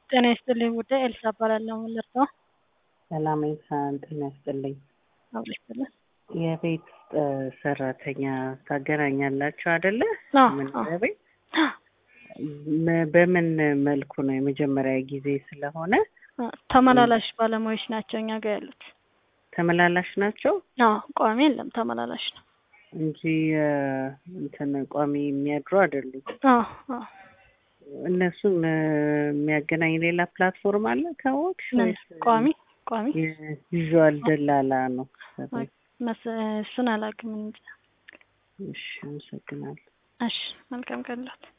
ጤና ይስጥልኝ ጉዳይ ኤልሳ እባላለሁ። የምንደርሰው ሰላም ኢንሳን ጤና ይስጥልኝ። አብሮ ይስጥልን። የቤት ውስጥ ሰራተኛ ታገናኛላችሁ አይደለ? አዎ፣ መኖሪያ አዎ። ቤት መ- በምን መልኩ ነው? የመጀመሪያ ጊዜ ስለሆነ ተመላላሽ ባለሙያዎች ናቸው እኛ ጋር ያሉት። ተመላላሽ ናቸው አዎ፣ ቋሚ የለም ተመላላሽ ነው። እንጂ እ፣ እንትን ቋሚ የሚያድሩ አይደሉም። አዎ፣ አዎ። እነሱን እ፣ የሚያገናኝ ሌላ ፕላትፎርም አለ ካወቅሽ? ምን? ወይስ ቋሚ ቋሚ የቪዥዋል ደላላ ነው? መስ እሱን አላውቅም እንጂ። እሺ፣ አመሰግናለሁ። እሺ፣ መልካም ቀን ላት